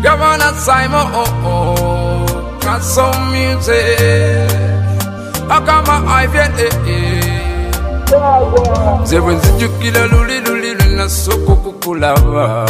Governor Simon, oh, oh, got some music. Akama Ivan, eh, eh. Nze bwe nzijukira luli luli lwena soko kukulaba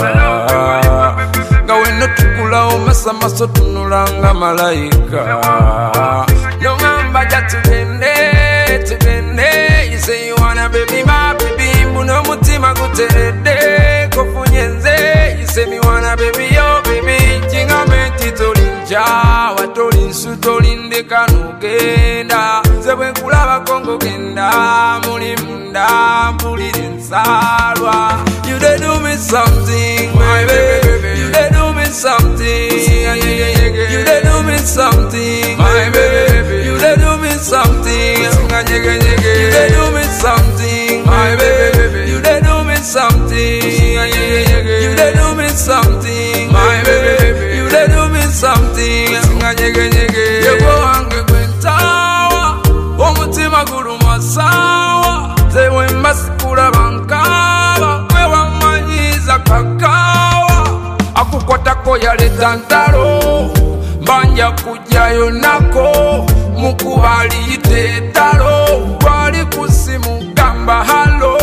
nga wena tukulawo masamaso tunulanga malayika nongamba ja tugende tugende you say you wanna baby my baby mbuno omutima guteredde kofunye nze you say me wanna baby yo baby kingambe nti toli nkyawa toli nsu toli ndeka nogenda nze bwe nkulabako ngogenda muli munda mpulira ensalwa you dey do me something my baby you dey do me something you dey do me something my baby you dey do me something you dey do me something my baby you dey do me something you dey do me something my baby you dey do me something yego wange gwentawa omutima guluma sawa zewe mbasikula bankaba wewamanyiza kakawa akukwatako yaleta ntalo mbanja kujjayo nako mukuba aliyita ettalo gwali kusimu gamba halo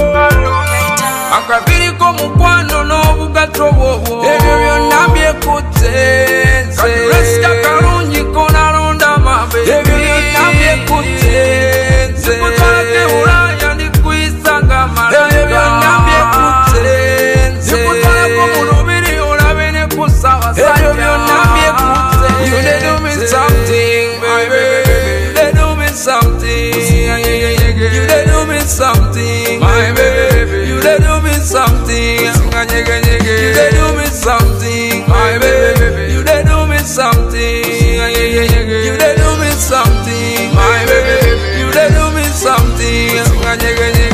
akabiriko mukwano n'obugato bwobwo ebyo byonna byekutte nze resita kalungi konalonda mabe ebyo byonna byekutte nze nikutwalake bulaya ndikuyisa nga malaga ebyo byonna byekutte nze nikutwalako mu lubiri olabe ne ku ssabasajja ebyo byonna byekutte you dey do me something baby you dey do me something you dey do me something my baby you dey do me something you dey do me something my baby you dey do me something you dey do me something my baby you dey do me something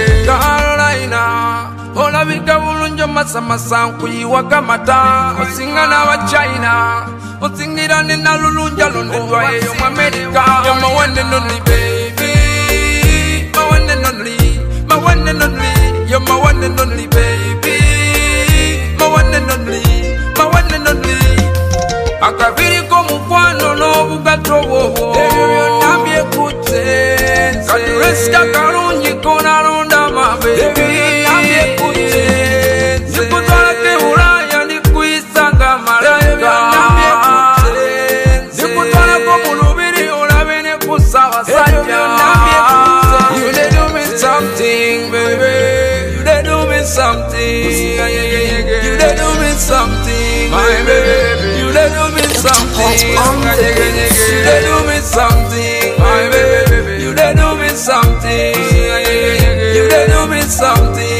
Carolina olabika bulungi omasamasa nkuyiwaga mata osinga n'abachina osingira ne nalulunja londedwa eyo mu amerika You're my one and only baby my one and only my one and only you're my one and only baby my one and only my one and only akabiriko mukwano n'obugato bwobwo ebyo byonna byekutte nze katuresita kalungi konalonda mabe ebyo byonna byekutte nze nikutwalako ebulaaya ndikuyisa nga malayika nikutwalako mu lubiri olabe ne ku ssabasajja You dey do me something, baby. You dey do me something. You dey do me something, my baby. You dey do me something. You dey do me something, my baby. You dey do me something. You dey do me something.